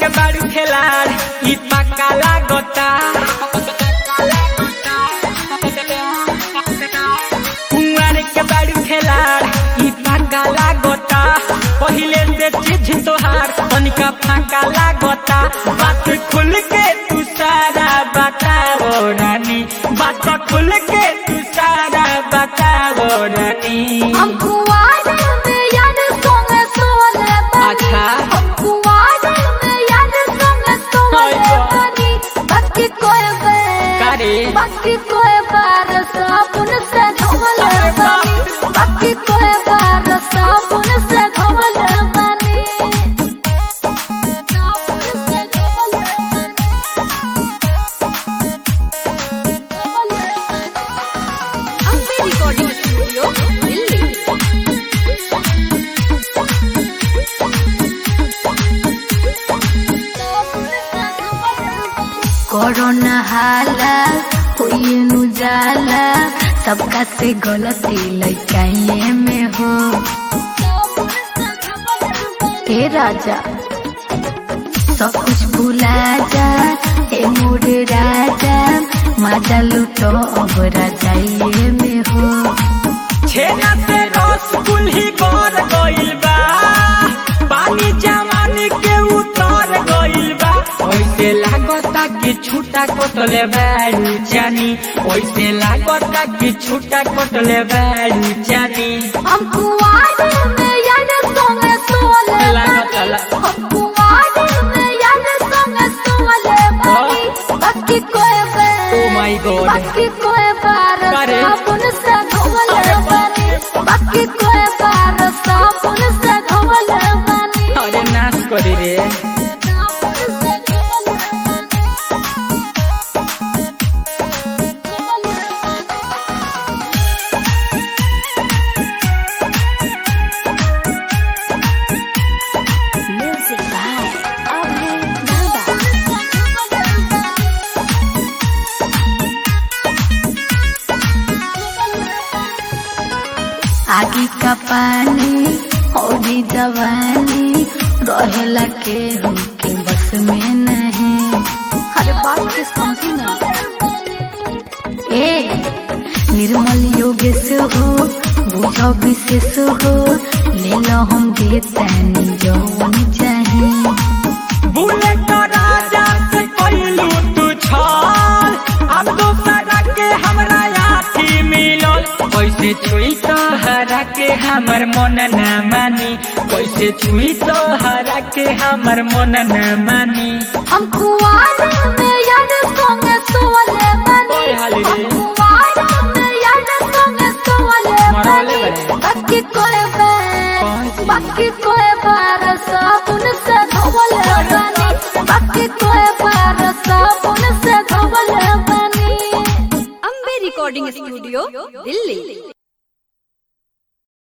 के बारू खेलाड़ ई पक्का लागता कुंवर के बारू खेलाड़ ई पक्का लागता पहिले से चीज तोहार तनिका फाका लागता बात खुल के तू सारा बताओ रानी बात खुल के तू सारा बताओ रानी हम कुआरे में यार संग सोले बनी अच्छा। हम कुआरे में यार संग सोले हाय बा। बनी बाकी कोई बार कारे? बाकी कोई बार साबुन से धोले अरे बाप बनी बाकी कोई बार साबुन से धोले बनी साबुन से धोले बनी Ambe recording studio Delhi corona हाला हुई नु जाला सबका से गलती लइकाइए में हो हे राजा सब कुछ भुला जा हे मोर राजा मजा लुटो अब राजाइए में हो छेना से रस कुल्ही कर गइल बा पानी जवानी के उतर गइल बा ओइसे लागता कि छूटा कटले बारू जानी ओइसे लागता कि छूटा कटले बारू जानी हम कुआरे में यार संग सोले लागता बनी ला- हम कुआरे में यार संग सोले बनी बाकी कोई Oh my God. बाकी कोई बार अरे। साबुन से धोले अरे बनी बाकी कोई बार साबुन से धोले बनी अरे नाश करी रे साबुन से धोले म्यूजिक बाय अभय दादा आगे का पानी और जवानी रहेला के के बस में नहीं अरे बात के समझी ना ए निर्मल योगेश हो बुझो विशेष हो ले लो हम देतानी जौन चाहे बुलेट राजा से कइलू तू छल अब दोसरा के हमरा आथी मिलल कैसे छुई तो हरा के हमर मन न मानी कैसे छुई तो हरा के हमर मन न मानी हम कुआरे में यार संग सोले बनी ओए हाली रे। हम कुआरे में यार संग सोले मरौले बनी बड़े। बाकी कोई बार कौन सी? बाकी कोई बार साबुन से धोले बनी बाकी कोई बार साबुन से धोले बनी अम्बे रिकॉर्डिंग स्टूडियो दिल्ली